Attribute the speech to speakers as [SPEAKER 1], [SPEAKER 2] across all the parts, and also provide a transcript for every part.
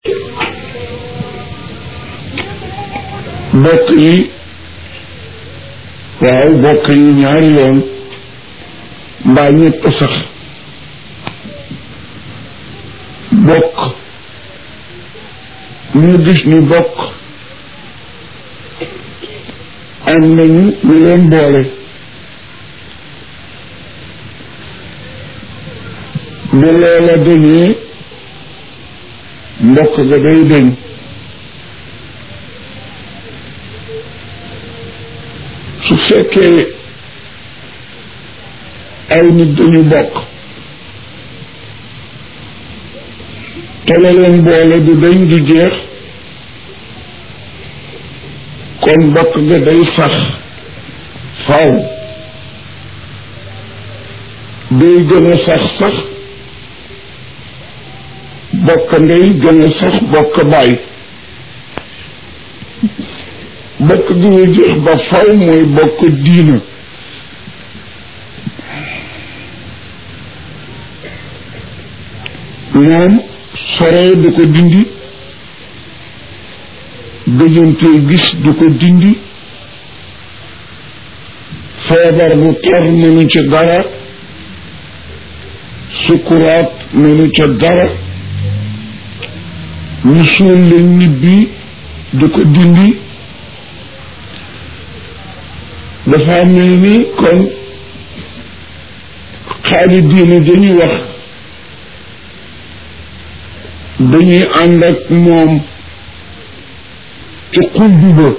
[SPEAKER 1] bokk yi waaw bokk yi ñaari yoon mbaa ñett sax bokk ñu gis ni bokk am nañu ñu leen boole bu loola dañee mbokk ga day deñ su fekkee ay nit dañu bokk te la leen boole du dañ du jeex kon bokk ga day sax faw day gën a sax sax bokk ndey gën a sax bokk baay bokk gi ñu jeex ba faw mooy bokk diina moom soree du ko dindi gëjantee gis du ko dindi feebar bu tar mënu ca dara sukuraat mënu ca dara ñu suul la ñibbi du ko dindi dafa mel ni kon xaali diine dañuy wax dañuy ànd ak moom ci xuldu ba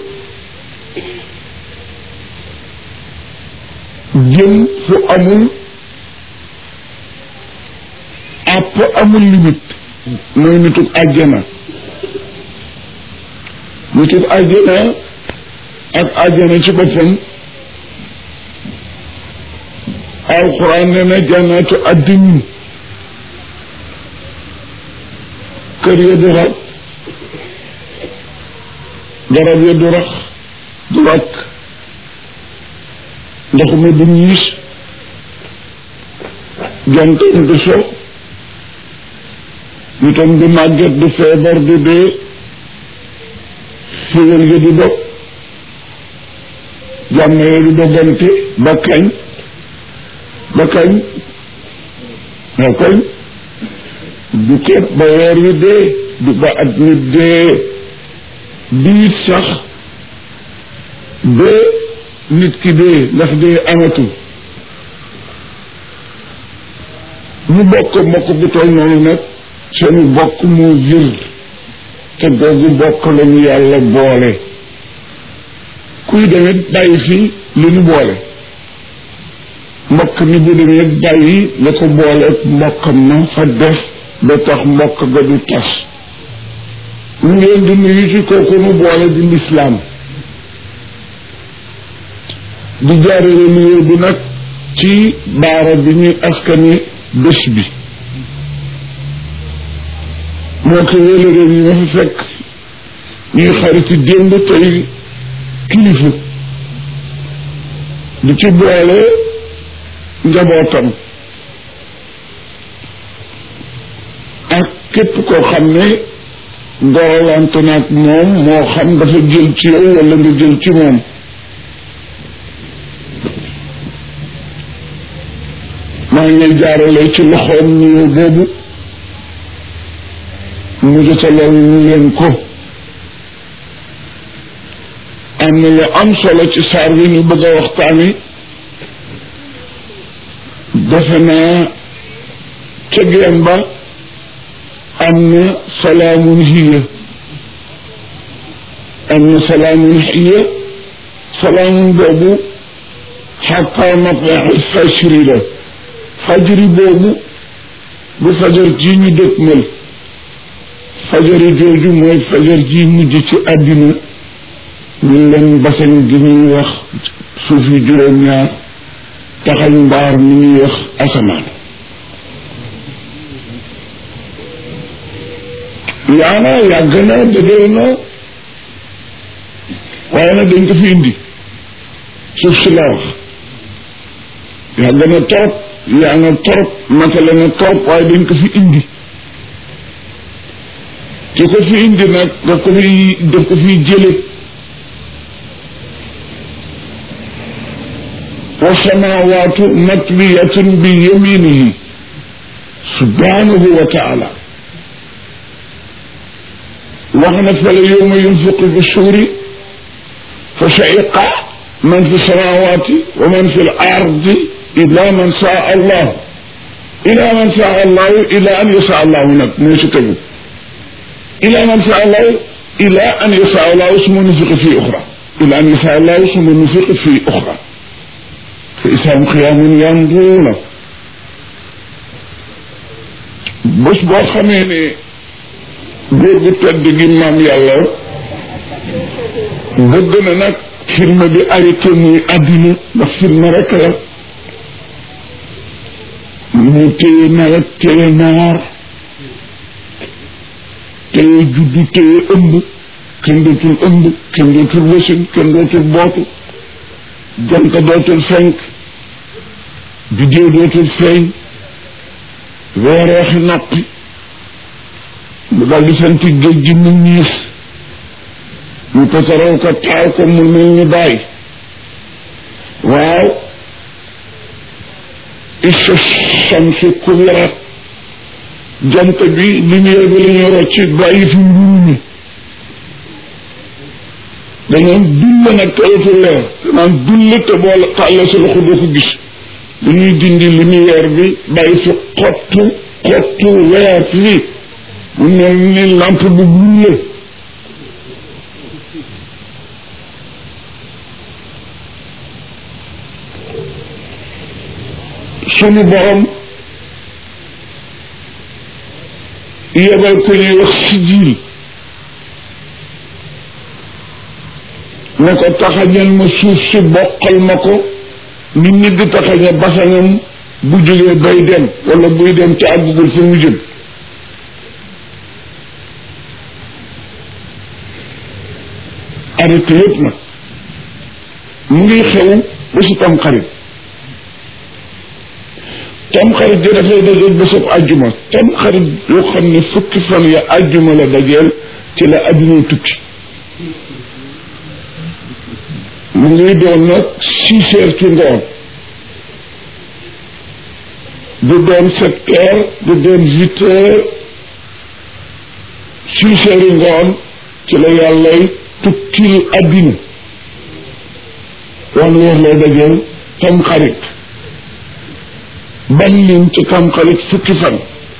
[SPEAKER 1] jëm fu amul àpp amul limite mooy nitug àjjana nitug àjjana ak àjjana ci boppam alquran ne na jannatu addin kër ya du rab garab ya du rax du rakk ndox mi du ñiis jantam du so nitam du màgget du feebar du dee figal ya du dog jàmm ya du dogante ba kañ ba kañ ba kañ du ket ba weer wi dee du ba at mi dee biit sax ba nit ki dee ndax dee amatul ñu bokk mbokk bu toll noonu nag seeni bokk moo jër te googu bokk lañu yàlla boole kuy demit bàyyi fi li ñu boole mbokk mi bu demee bàyyi la ko boole mbokkam ma fa des ba tax mbokk ga du tas ñu ngi leen di nuyu ci kooku nu boole di lislaam di jaarale nuyoo bi nag ci baara bi ñuy askani bés bi moo ko wéléré yi ma fi fekk ñuy xariti démb tey kilifa di ci boole njabootam ak képp koo xam ne gorolante nag moom moo xam dafa jël ci yow wala nga jël ci moom maa ngi lay jaarale ci loxoom nuyoo boobu mu jotalal ñu leen ko am na lu am solo ci saar wi ñu bëgg a waxtaani defe naa ca geen ba am na salaamun hiya am na salaamun hiya salaamun boobu xataa matlaxi fajri la fajri boobu bu fajar ji ñu dëkkmal fajari jooju mooy fajar ji mujj ci àddina ñu leen basan gi ñuy wax suuf yi juróom-ñaar taxañ mbaar mi ñuy wax asamaan yaana yàgg na dëgër na waaye nag dañ ko fi indi suuf si la wax yàgg na torop yaa na torop matale na torop waaye dañ ko fi indi ki ko fi indi nag daf ko fi daf ko fi jële wa samawaatu matwiyatun bi yaminihi subhanahu wa taala wax na fale yowma yunfiqu fi suuri fa shaiqa man fi samawati wa man fi l ardi illa man saa allah ila man saa allahu ila an yasa allahu nag moo ci tegu ila man saa allahu ila an yasa allahu suma nufiqa fi uxra ila an yasa allahu suma nufiqa fi uxra fa isaam xiyaamun yanduuna bés boo xamee ne góor gu tedd gi maam yàlla bëgg na nag film bi arrêté muy àddina ndax film rek la mu téye nawet téye naar téye juddu téye ëmb kenn dootul ëmb kenn dootul wasin kenn dootul bootu jant dootul fenk biddéew dootul feeñ weereexi noppi mu dal di sant géej gi mu ñiis ñu pasaraw ko taaw ko mu mel ni bàyyi waaw isa samsu kubirat jant bi lumière bi la ñu rocci bàyyi fi mburu mi dañoon dulle nag tëratul leer naan dulle te boo tàllee sa loxo doo ko gis dañuy dindi lumière bi bàyyi fi xottu xottu weer fii mu mel ni lampe bu bulle sunu borom yebal ko ñuy wax sijil ne ko taxañal ma suuf si bokkal ma ko nit nit di taxañe basañam bu jógee bay dem wala buy dem ci àggugul fi mu jëm arrêté yépp nag mu ngi xew ba si tam xarit tam xarit ji dafay dajeel bésub àjjuma tam xarit yoo xam ne fukki fan ya àjjuma la dajeel ci la adduna tukki mu ngi doon nag six heures ci ngoon du doon sept heures du doon huit heures six heures yi ngoon ci la yàllay tukkil addina wan weer lay dajeel tam xarit bañ leen ci tam xarit fukki fan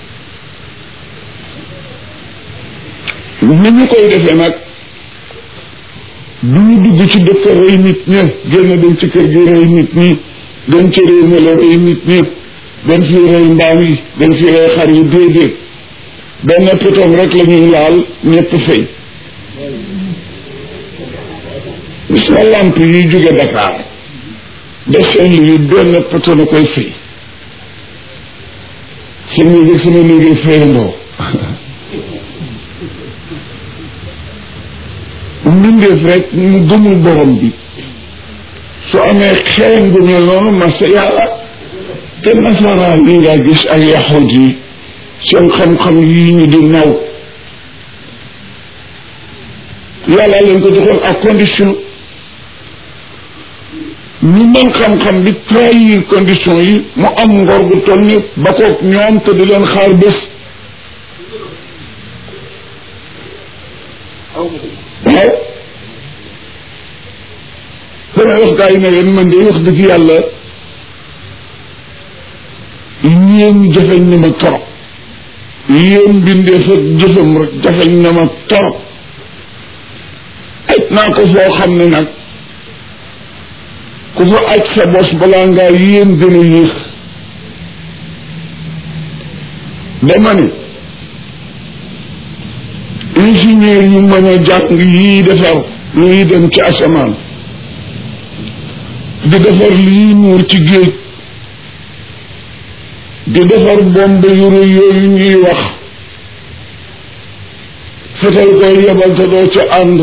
[SPEAKER 1] ni ñu koy defee nag du ñu dugg ci dëkk rey nit ña génn dem ci kër gi rey nit ñi dem ci réew mi la rey nit ñi dem fi rey mbaam yi dem fi rey xar yi déedéet benn pitom rek la ñuy laal ñett fay gis nga lamp yi jóge Dakar de seen lii benn poto na koy fay seen liggéey sama liggéey fayandoo mbindeef rek mu gëmul borom bi su amee xeeñ gu mel noonu masa yàlla te nasaraan yi nga gis ak yaxut yi seen xam-xam yi ñu di naw yàlla leen ko joxoon ak condition ñu mën xam-xam bi trahir condition yi mu am ngor gu toll ni ba koog ñoom te di leen xaar bés waaw damay wax gaa yi ne leen man de wax dëgg yàlla yéen jafeñ na ma torop yéen bindee fa jëfam rek jafeñ na ma torop aj naa ko foo xam ne nag ku fa aj sa bos balaa ngaa yéen gën a yéex dama ne ingénieur yu mën a jàng yii defar luy dem ci asamaan di defar lii nuur ci géej di defar bombe yu rëy yooyu ñuy wax fetal koy yebal te doo ca ànd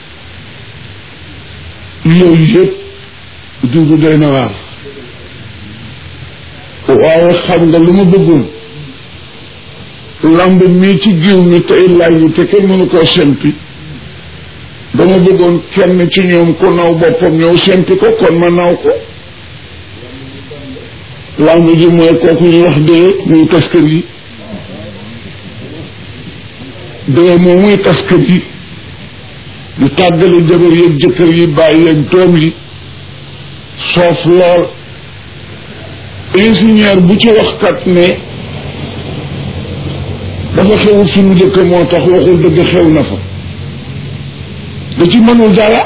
[SPEAKER 1] yooyu yëpp dundu doy na waar waaye xam nga lu ma bëggoon lamb mii ci giw mi tey laaj yi te kenn mënu koo sempi dama bëggoon kenn ci ñoom ku naw boppam ñëw sempi ko kon ma naw ko lamb ji mooy kooku ñu wax dee muy taskër yi dee moom muy taskër yi di tàggale jabar yeeg jëkkër yi bàyyi yeeg doom yi soof lool ingénieur bu ci waxkat ne dafa xewul suñu dëkk moo tax waxul dëgg xew na fa da ci mënul dara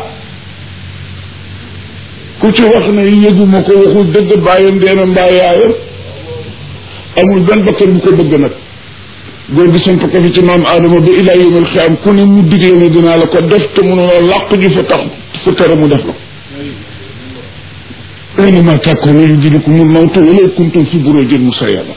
[SPEAKER 1] ku ci wax ne yëguma ko waxul dëgg bàyyam deena mbaa yaayam amul benn bakkan bu ko bëgg nag góor gi samp ko fi ci maam aadama ba ilaa yawmal xiyaam ku ne mu digle ne dinaa la ko def te mënuloo làq ji fa tax fu tere mu def la aynama takunu yudrikumul mawtu walaw kuntum fi burujin mushayyada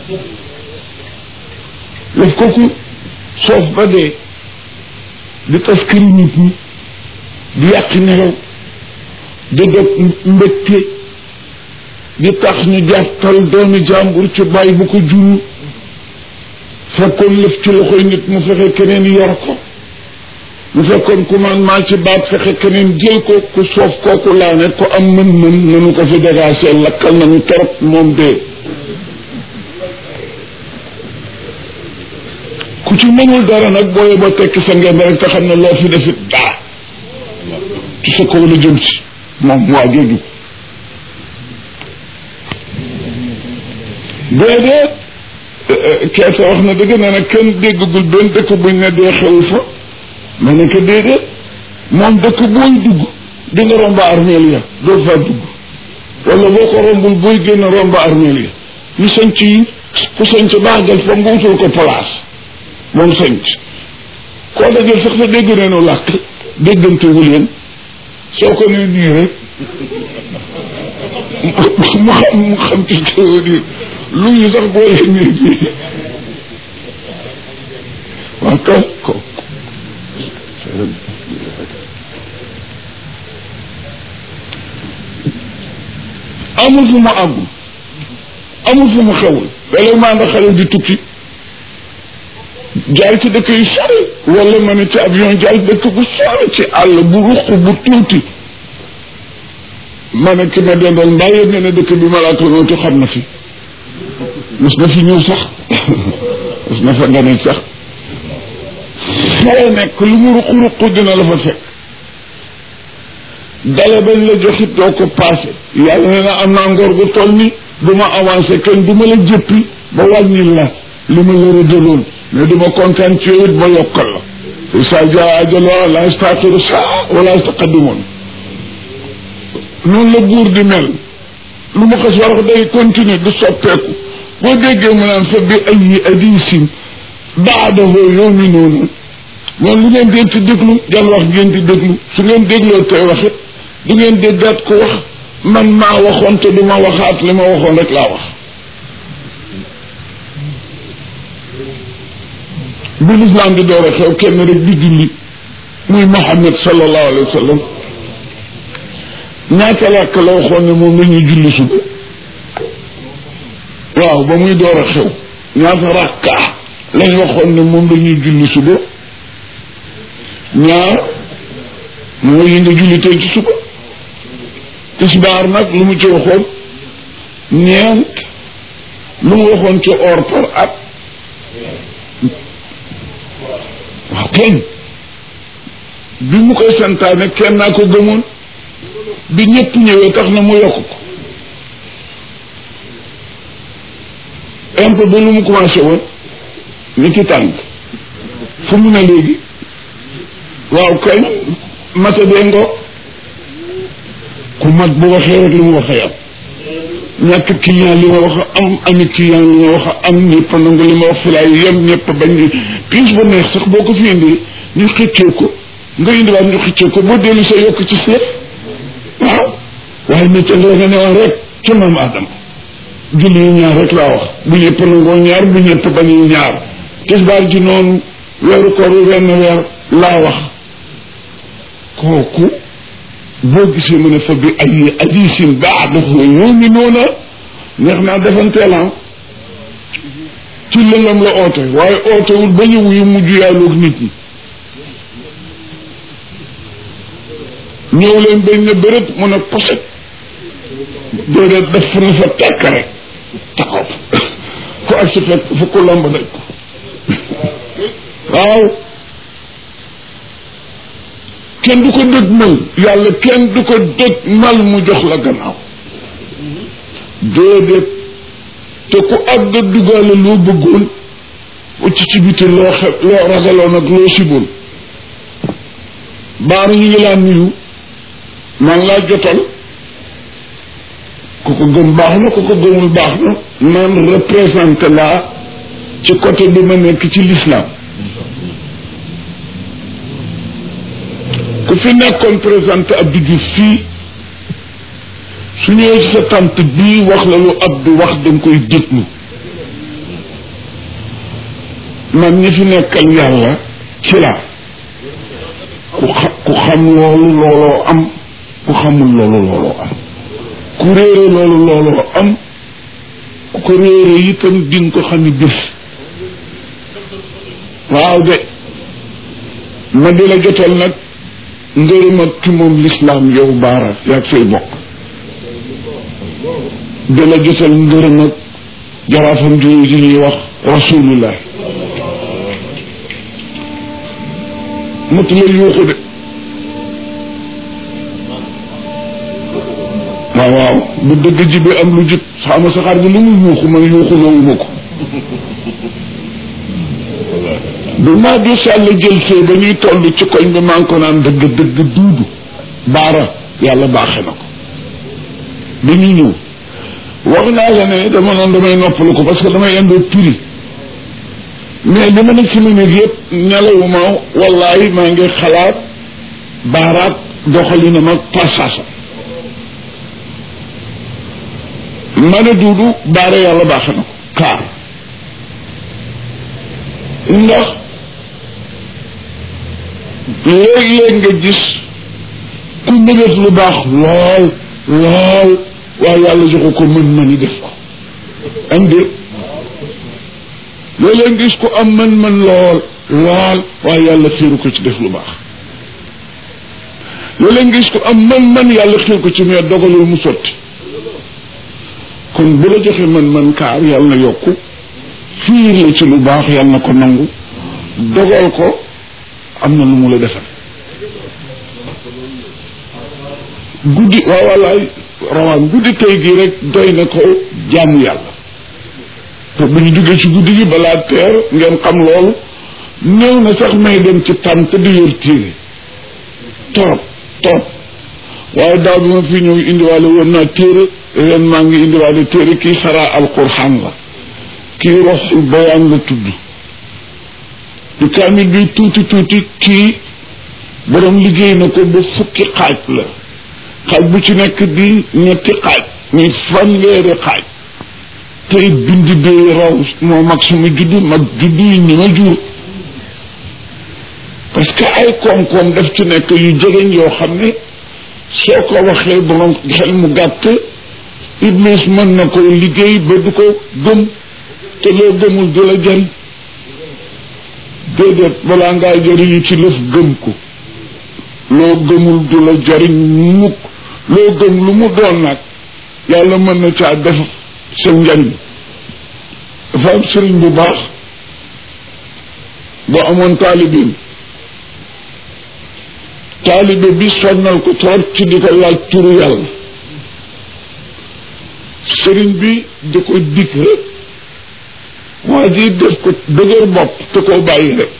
[SPEAKER 1] daf kooku soof ba dee di taskari nit ñi di yàq nelaw di dog mbégte di tax ñu jàttal doomi jàmbur ci bàyyi bu ko juru fekkoon lëf ci loxoy nit mu fexe keneen yor ko mu fekkoon commandement ci baat fexe keneen jël ko ku soof kooku laa ne ko am mën-mën nanu ko fi dégagé lakkal nañu torop moom dee ku ci mënul dara nag booye ba tekki sa ngeen rek te xam ne loo fi defit daa ci sa kaw la jëm si moom waa jooju déedéet keesa wax na dëgg nee na kenn déggagul benn dëkk buñ ne dee xewu fa ma ne ko déedéet moom dëkk booy dugg di nga romba armeel ya doo fa dugg wala boo ko rombul booy génn romba armeel ya ñu sanc yi ku sanc baagal fa nga wutul ko place moom sanc koo dajal sax sa dégg neenu làkk déggante wu leen soo ko ne nii rek mu xam mu xam ci teewa nii lu ñu sax boo leen nii bii waaw kaw ko amul fu mu àggul amul fu mu xewul léeg-léeg maa nga xale di tukki jaay ci dëkk yu sori wala ma ne ci avion jaay dëkk bu sori ci àll bu ruq bu tuuti ma ne ki ma dendal mbaa yëg ne ne dëkk bi malaaka nootu xam na fi mos na fi ñëw sax mos na fa nga ne sax foo nekk lu mu ruq ruq dina la fa fekk dale bañ la joxit doo ko passé yàlla ne na am naa ngor gu toll ni du ma avancé kenn du ma la jëppi ba wàññil la li ma la rëddaloon mais du ma kontaan ci yow it ba yokkal la sa jaa ajaloo la astaxiru saa wala astaqadimoon noonu la buur di mel lu mu xas war day continuer du soppeeku boo déggee mu naan fa bi ay hadiisin baadahu yoomi noonu moom lu ngeen deen ci déglu jan wax ngeen di déglu su ngeen dégloo tey waxit du ngeen déggaat ko wax man maa waxoon te du ma waxaat li ma waxoon rek laa wax bi lislaam di door a xew kenn rek di julli muy Muhammad sallallahu alayhi wa sallam ñaata làkk la waxoon ne moom la ñuy julli suba waaw ba muy door a xew ñaata rakka lañ waxoon ne moom la ñuy julli suba ñaar mooy yi nga julli tey ci suba tisbaar nag lu mu ci waxoon ñeent lu mu waxoon ci or par at waaw kenn bi mu koy santaane kenn naa ko gëmoon bi ñëpp ñëwee tax na mu yokk ko impôt ba lu mu commencé woon ni ci tànk fu mu ne léegi waaw kañ masa dee ngo ku mag bu waxee rek li mu waxee am ñàkk client li ma wax am ami client li ma wax am ñëpp nangu li ma wax fi laay yem ñëpp bañ ñu piis bu neex sax boo ko fi indi ñu xëccoo ko nga indiwaat ñu xëccoo ko boo dellu sa yokk ci seet waaw waaye métier la nga ne woon rek ca maam Adama julli yi ñaar rek laa wax bu ñëpp nangoo ñaar bu ñëpp bañuy ñaar tisbaar ji noonu weeru koor wi wenn weer laa wax kooku boo gisee mu ne fa bi ay hadiisin baadahu yu'minuuna neex naa defanteelan ci lëndam la oote waaye ootewul ba ñu wuyu mujj yàlloog nit ñi ñëw leen bañ ne bërët mun a poset déedéet def na fa tekk rek taxaw ku ak si fekk fu ko lomb daj ko waaw kenn du ko dëg mal yàlla kenn du ko dëg mal mu jox la gannaaw déedéet te ku àgg duggaale loo bëggoon ucc ci biti loo xe loo ragaloon ak loo siboon baar ñu ngi laa nuyu man laa jotal ku ko gëm baax na ku ko gëmul baax na man représenté laa ci côté bi ma nekk ci l'islam ku fi nekkoon présenté Abdou Diouf fii su ñëwee ci sa tante bii wax la lu Abdou wax danga koy déglu man ñi fi nekkal yàlla ci la ku xa ku xam loolu looloo am ku xamul loolu looloo am ku réere loolu looloo am ku ko réere itam di nga ko xam ni bés waaw de ma di la jotal nag ngërëm ak ki moom lislaam yow baara yaag say bokk di la jotal ngërëm ak jaraafam ji ji ñuy wax rasulullah matu la yuuxu de waaw waaw bu dëgg ji bi am lu jub xaama saxaar bi lu mu yuuxu man yuuxu loowuma ko du maa du sàll jël see ba ñuy toll ci koñ bi maa ngi ko naan dëgg dëgg duudu baara yàlla baaxe na ko bi ñu ñëw wax naa la ne dama noonu damay noppalu ko parce que damay indoo piri mais li ma nekk ci ma nekk yëpp nelawuma wallahi maa ngi xalaat baaraat doxalinam ak pasasa ma ne duudu baara yàlla baaxe na ko kaar ndax léeg-léeg nga gis ku nëbët lu baax lool lool waaye yàlla joxu ko mën-mëni def ko am déet léeg-léeg nga gis ko am mën-mën lool lool waaye yàlla xiiru ko ci def lu baax léeg-léeg nga gis ko am mën-mën yàlla xiir ko ci mais dogalul mu sotti kon bu la joxe mën-mën kaar yàlla na yokku fiir la ci lu baax yàlla na ko nangu dogal ko am na lu mu la defal guddi waaw wallaay rawaan guddi tey gi rek doy na ko jaamu yàlla te bu ñu duggee ci guddi gi balaa teer ngeen xam loolu néew na sax may dem ci tànn te di yor téere torop torop waaye daaw bi ma fi ñëw indiwaale woon naa téere ren maa ngi indiwaale téere kii saraa alquran la kii roxul bayaan la tudd du kaamil bi tuuti tuuti kii borom liggéey na ko ba fukki xaaj la xaaj bu ci nekk di ñetti xaaj muy fanweeri xaaj tey bind bi raw moo mag sama juddu mag juddu yi ñi ma jur parce que ay koom-koom daf ci nekk yu jegeñ yoo xam ne soo ko waxee borom xel mu gàtt iblis mën na ko liggéey ba du ko gëm te loo gëmul du la jëriñ déedéet balaa ngaa jëriñu ci lëf gëm ko loo gëmul du la jëriñ mukk loo gëm lu mu doon nag yàlla mën na caa def sa njariñ dafa am sëriñ bu baax boo amoon taalibeem taalibe bi sonnal ko trop ci di ko laaj turu yàlla sëriñ bi di ko dig rek waa ji def ko dëgër bopp te koo bàyyi rek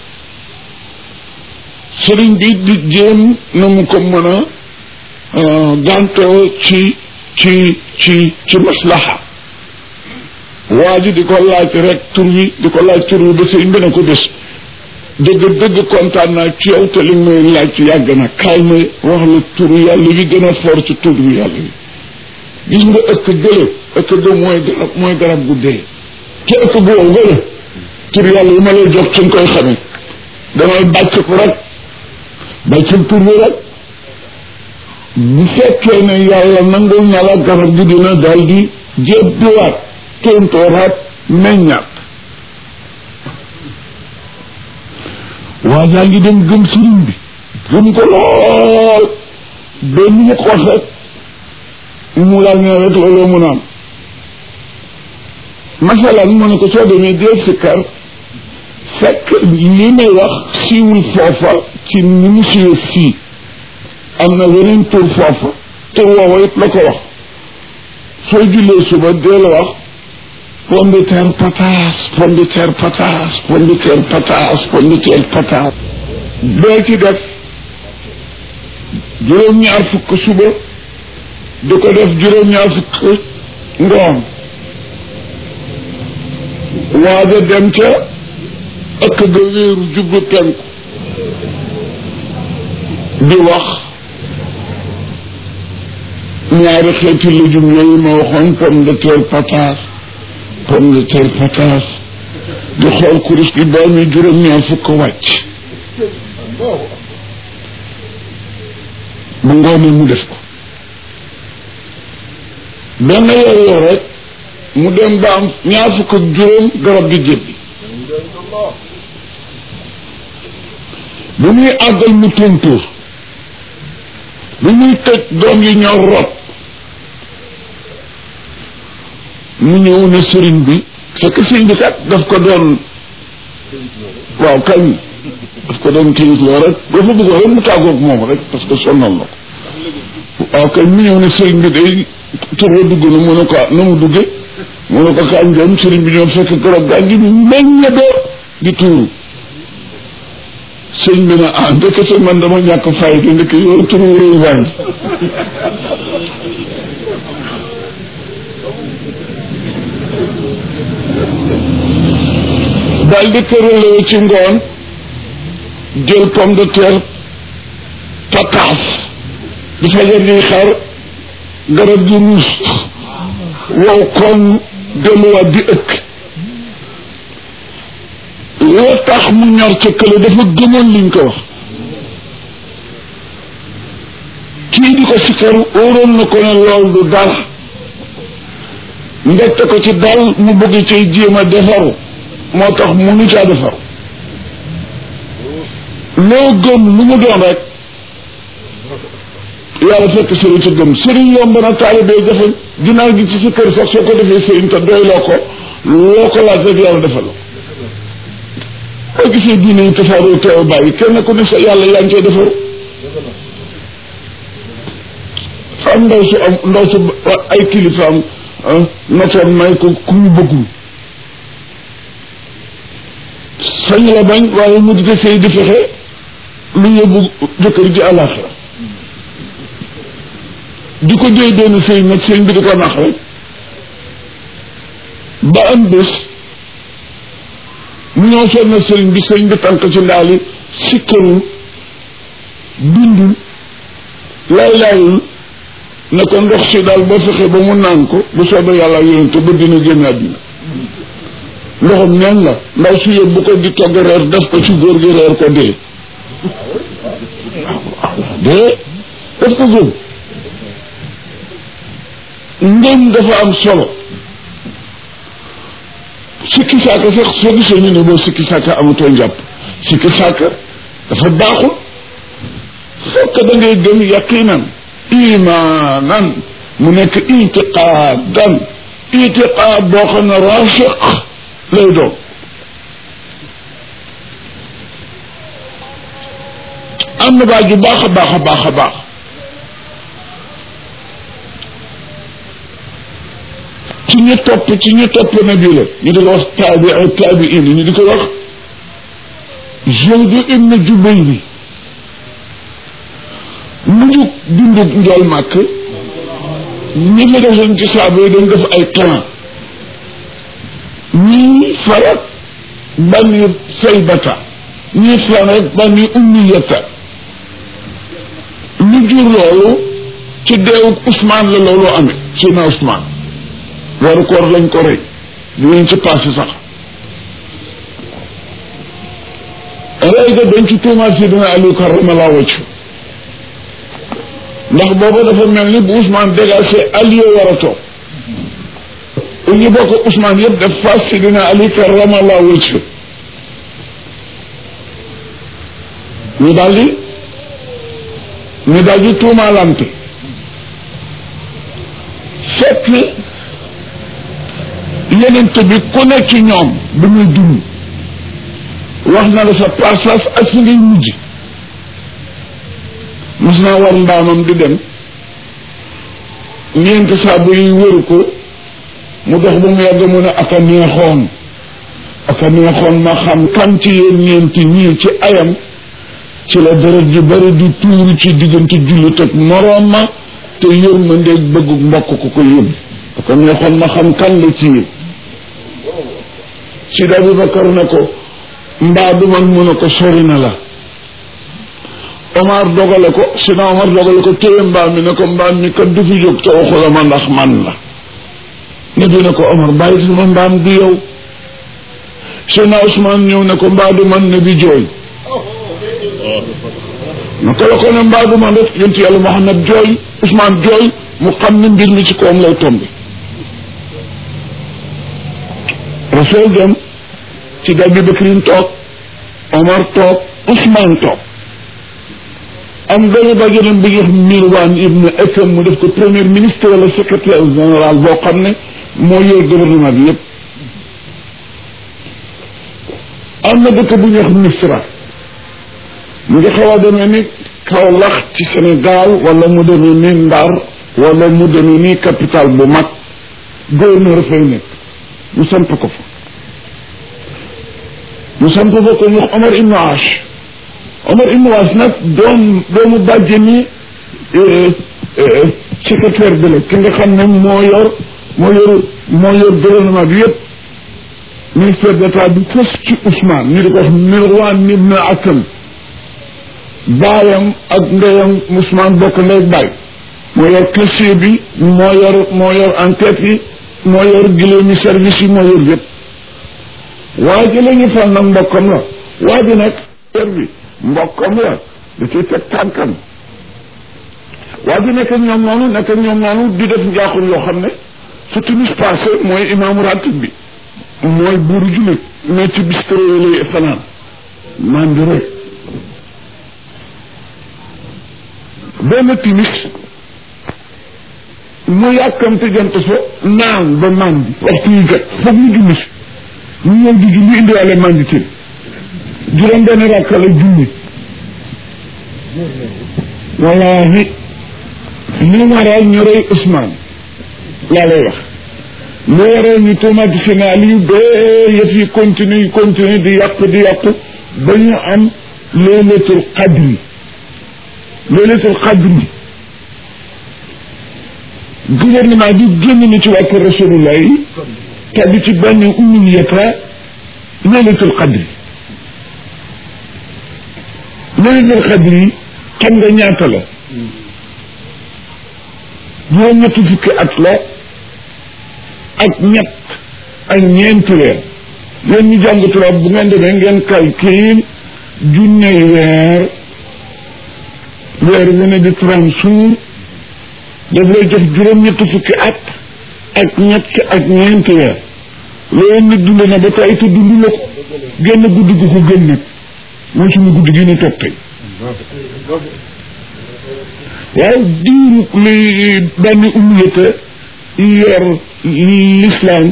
[SPEAKER 1] sëriñ bi di jéem na mu ko mën a gàntoo ci ci ci ci maslaha waa ji di ko laaj rek tur wi di ko laaj tur wi ba sëriñ bi ne ko bés dëgg dëgg kontaan naa ci yow te li may laaj ci yàgg na kaay ma wax la turu yàlla wi gën a foor ci turu yàlla wi gis nga ëkk gële ëkk ga mooy garab mooy garab gu dee te ëkk gu wow gële tur yàlla yi ma lay jox ci nga koy xamee damay bàcc ko rek bàccul tur bi rek bu fekkee ne yàlla nangul na la garab gi dina daal di jébbiwaat tóntooraat meññaat waa jaa ngi dem gëm sëriñ bi gëm ko lool ba ni mu ko wax rek mu laal ne rek looloo mun a am masalan mu ne ko soo demee dee sikkar fekk li may wax siiwul foofa ci ni mu siiwee fii am na weneen tur foofa tur woowa it la ko wax soo jullee suba dee la wax pomme de terre pataas pomme de terre pataas pomme de terre pataas pomme de terre pataas bee ci def juróom-ñaar fukk suba di ko def juróom-ñaar fukk ngoon waaja dem ca ëkk ga wéeru jublu penku di wax ñaari xeeti lujum yooyu ma waxoon pomme de terre pataas pomme de terre pataas di xool kurus gi ba mi juróom-ñaar fukk wàcc bu ngoonee mu def ko benn yor yor rek mu dem ba am ñaar fukk ak juróom garab gi jébbi bu muy àggal mu tontóor bu muy tëj doom yi ñor rot mu ñëw ne sëriñ bi fekk sëriñ bi kat daf ko doon waaw kañ daf ko doon kiis loo rek dafa bëggoon rek mu tàggoog moom rek parce que sonnal na ko waaw kañ mu ñëw ne sëriñ bi day turwa dugg na mu ne ko na mu dugge mu ne ko kañ dem sëriñ bi ñoom fekk garab gaa ngi meññe door di tuuru sëñ bi ne ah ndekete man dama ñàkk fay te ndekk yow turu réew waay daal di këralewu ci ngoon jël pomme de terre pataas di fajar di xar garab gi ruus wow kon delluwaat di ëkk loo tax mu ñor ca kële dafa gëmoon liñ ko wax kii di ko sikkar óoroon na ko ne lool du dara ndette ko ci dal mu bëgg cay jéem a defaru moo tax munu caa defaru loo gëm lu mu doon rek yàlla fekk sëriñ sa gëm sëriñ yomb na taalibee jafe ginnaaw gi ci sa kër sax soo ko defee sëriñ te doy loo ko loo ko laaj rek yàlla defal la boo gisee diine yi tasaaroo teew bàyyi kenn ku ne sa yàlla yaa ngi cee defaru fa am ndaw su am ndaw su ay kilifaam notoon may ko ku ñu bëggul sañ la bañ waaye mu di sëy di fexe lu yóbbu jëkkër ji àllaaxira di ko déy benn sëy nag sëñ bi di ko nax rek ba am bés mu ñëw seen na sëriñ bi sëriñ bi tànk ci ndaali sikkarul bindul laay laayul ne ko ndox si daal boo fexe ba mu naan ko bu soobee yàlla yonente ba dina génn àddina ndoxam neen la ndaw si yóbbu ko di togg reer def ko ci góor gi reer ko dee dee daf ko gëm ngëm dafa am solo sikki saaka sax soo gisee ñu ne boo sikki saaka amatoo njàpp sikki saaka dafa baaxul fokk da ngay gëm yaqinan imaanan mu nekk itiqaadan itiqaad boo xam ne rafiq lay doon am na baaj bu baax a baax a baax a baax ci ñu topp ci ñu topp na bi la ñu di ko wax taabi taabiin ñu di ko wax Zawdu ibn Jubayr mujj dundug njool màkk ñi la defoon ci saaba yi dañ def ay clan ñii farak bani saybata ñii farak bani ummiyata lu jur loolu ci deewu Ousmane la loolu amee sina Ousmane waru koor lañ ko rey dinañ ci passé sax rey ga dañ ci tuumaal si dina Aliou karamallahu wajhu ndax booba dafa mel ni bu Ousmane dégagé Aliou war a toog ñu bokk Ousmane yëpp def face si dina Ali karamallahu wajhu ñu daldi ñu daldi tuumaalante fekk yenente bi ku ne ci ñoom bi muy dund wax na la sa place ak fi ngay mujj mos naa war mbaamam di dem ñeenti saabu yi wëru ko mu dox ba mu yàgg mu ne aka neexoon aka neexoon ma xam kan ci yéen ñeenti ñii ci ayam ci la deret ji bari di tuuru ci diggante jullit ak moroom ma te yërmande bëggu mbokk ku ko yóbbu aka neexoon ma xam kan la ci yéen Sidi Abubakar ne ko mbaa du man mu ne ko sori na la Omar dogale ko Sina Omar dogale ko téye mbaam mi ne ko mbaam mi kat du fi jóg te waxula ma ndax man la ne bi ne ko Omar bàyyi sama mbaam du yow Sina Ousmane ñëw ne ko mbaa du man ne bi jooy naka la ko ne mbaa du man rek yonent yàlla Muhammad jooy Ousmane jooy mu xam ne mbir mi ci kawam lay tombe Rasul dem ci dal bi Bakrin toog Omar toog Ousmane toog am benn bàjjenam bi ñuy wax Mirwan ibn Ekam mu def ko premier ministre wala secrétaire général boo xam ne moo yor gouvernement bi yépp am na dëkk bu ñuy wax Misra mu ngi xaw a demee ni Kaolack ci Sénégal wala mu demee ni Ndar wala mu demee ni capital bu mag gouverneur fay nekk ñu samp ko fa ñu samp fa ko ñu wax Omar ibn Ash Omar ibn Ash nag doom doomu bàjje ni secrétaire bi la ki nga xam ne moo yor moo yor moo yor gouvernement bi yëpp ministère d'état bi fës ci Ousmane ñu di ko wax Mirwan ibn Akam baayam ak ndeyam Ousmane bokk ndey baay moo yor caissier bi moo yor moo yor enquête yi moo yor giléemi service yi moo yor yëpp waa ji la ñu fal nag mbokkam la waa ji nag ter bi mbokkam la da ciy teg tànkam waa ji nekk ñoom noonu nekk ñoom noonu di def njaaxum yoo xam ne su timis passé mooy imaamu ratib bi mooy buuru jullit mais ci bistro yi lay fanaan maan di rek benn timis mu yàkkamte jant so naan ba mandi waxtu yi jot foog ñu julli si ñu ñëw di julli indiwaale mandi tin juróom benn rakka la julli wallaahi li waral ñu rey Ousmane laa lay wax lu waral ñu tuumaati seen Aliou ba yëf yi continue continue di yàq di yàq ba ñu am laylatul qadri laylatul qadri gouvernement bi génn na ci waa kër rasulullah yi tàbbi ci benn umniyata laylatul qadri laylatul qadri xam nga ñaata la juróom ñetti fukki at la ak ñett ak ñeenti weer yéen ñu jàng tubaab bu ngeen demee ngeen calcul junney weer weer wu ne di trente jours daf lay jox juróom ñetti fukki at ak ñett ak ñeenti weer loolu nit dund na ba tey te dund la ko génn guddi gu ko gën nag mooy suñu guddi gi ñu toog tey waaw diiru li benn umiyata yor l'islam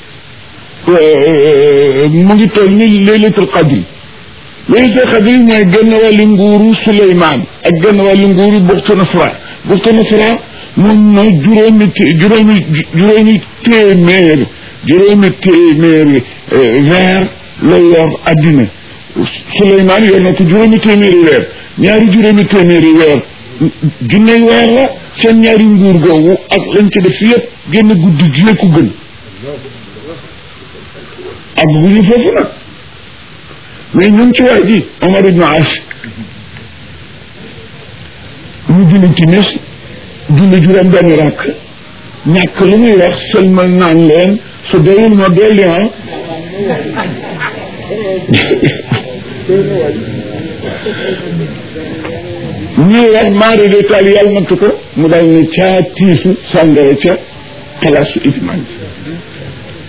[SPEAKER 1] mu ngi toll ni laylatul qadri laylatul qadri mooy genn wàllu nguuru Suleymaan ak genn wàllu nguuru buxtu nasra buxtu nasra moom mooy juróomi juróomi juróomi téeméer juróomi téeméeri weer la yor addina Suleymaan yor na ko juróomi téeméeri weer ñaari juróomi téeméeri weer junney weer la seen ñaari nguur googu ak lañ ci def yëpp génn guddi gi ko gën ak bu ñu foofu nag mais ñun ci waa ji Omar ibn As ñu julli timis julli juróom benn rakk ñàkk lu muy wax seulement naan leen su doyul ma dolli ah ñuy wax maari de taal yàlla nattu ko mu daal ne caa tiisu sàngara ca xalaasu iliman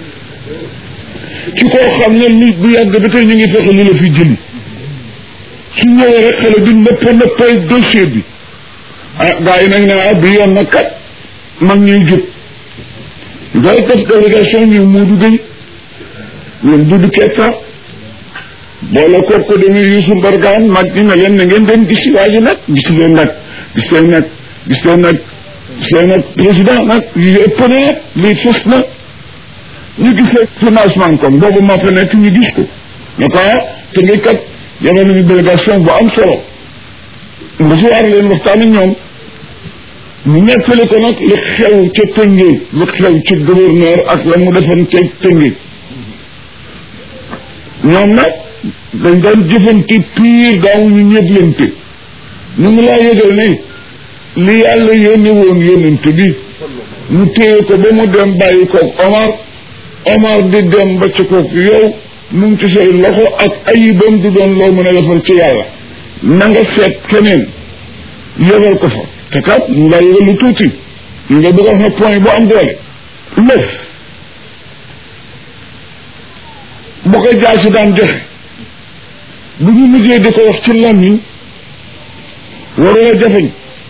[SPEAKER 1] ci koo xam ne li bu yàgg ba tey ñu ngi fexe li la fi jëli su ñëwee rek xale bi nëpp nëppay dossier bi ah gars yi nag ne ah bi yoon na kat mag ñuy jub ngay def délégation ñu Muudu Gay ñoom Dudu Ketta boole koog ko demee Youssou Mbargane mag ñi ne leen na ngeen dem gisi waa ji nag gis leen nag gis leen nag gis leen nag gis leen nag président nag yi ëpp na nag lii fës na ñu gisee financement comme boobu maa fa nekk ñu gis ko ne ko ah te ngi kat yabal nañu délégation bu am solo recevoir leen waxtaan ak ñoom ñu nettali ko nag li xew ca Tëngéej li xew ci gouverneur ak la mu defoon ca Tëngéej ñoom nag dañ daan jëfante pire daawuñu ñëblante ñu ngi laa yëgal ne li yàlla yónni woon yónnante bi ñu téye ko ba mu dem bàyyi koog Omar Omar di dem ba ci koog yow mu ngi ci say loxo ak ayibam du doon loo mën a defal ci yàlla na nga seet keneen yëgal ko fa te kat ñu laa yëgal lu tuuti ñu nga bëgg a wax ne point bu am doole lëf bu ko jaasi daan joxe bu ñu mujjee di ko wax ci làmmiñ warula jafeñ